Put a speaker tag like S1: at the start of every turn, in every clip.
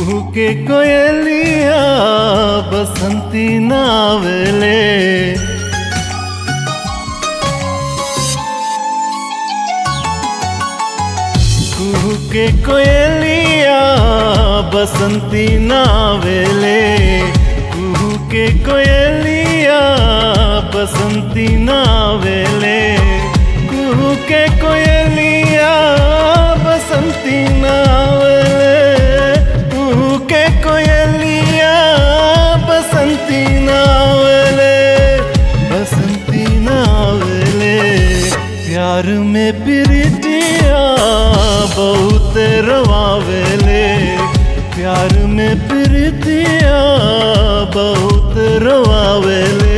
S1: कुहू के कोयलिया बसंती नावले कुहू के कोयलिया बसंती नावेले कुहू के कोयलिया बसंती नावेले कुहू के कोयलिया बसंती नावेले कुहू के कोयलिया बसंती नावेले बसंती नावेले प्यार में प्रीतिया बहुत रवावेले प्यार में प्रीतिया बहुत रवावेले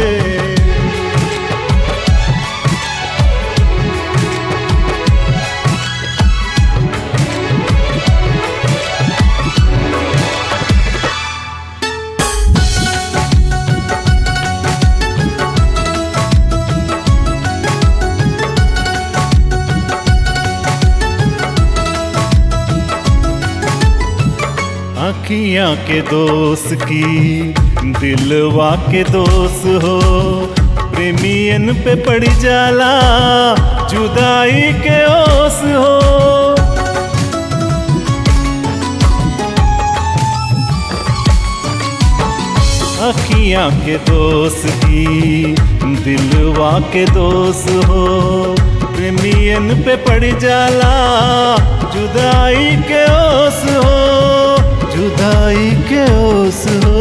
S1: अखियां के दोस्त की दिलवा के दोस्त हो प्रेमियन पे पड़ जाला जुदाई के ओस हो अखियां के दोस्त की दिलवा के दोस्त हो प्रेमियन पे पड़ जाला जुदाई के ओस हो जुदाई के ओस हो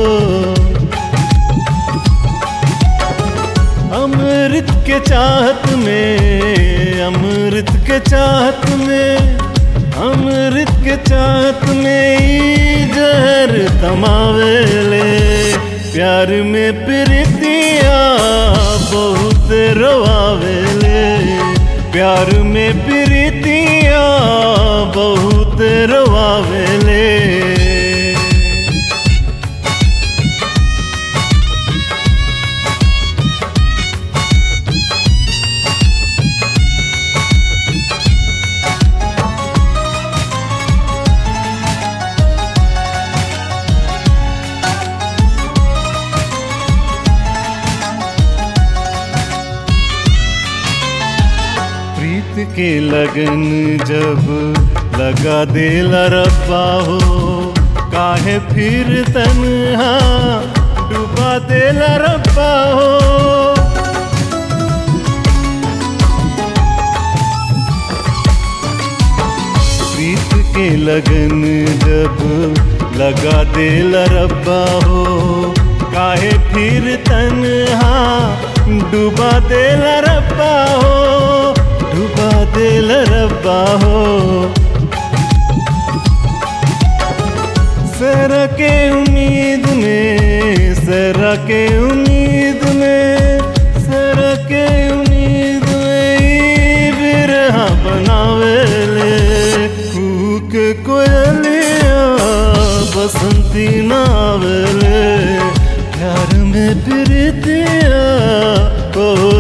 S1: अमृत के चाहत में अमृत के चाहत में अमृत के चाहत में ई जहर तमावेले प्यार में प्रीतिया बहुत रवावेले प्यार में प्रीतिया बहुत रवावेले प्रीत के लगन जब लगा देला रब्बा हो काहे फिर तन्हा डुबा देला रब्बा हो प्रीत के लगन जब लगा देला रब्बा हो काहे फिर तन्हा डुबा देला रब्बा हो डुबा दिल रब्बा हो सर के उम्मीद में सर के उम्मीद में सर के उम्मीद में ई बिरहा बनावेले कूक कोयलिया बसंती नावेले प्यार में प्रीतिया बहुत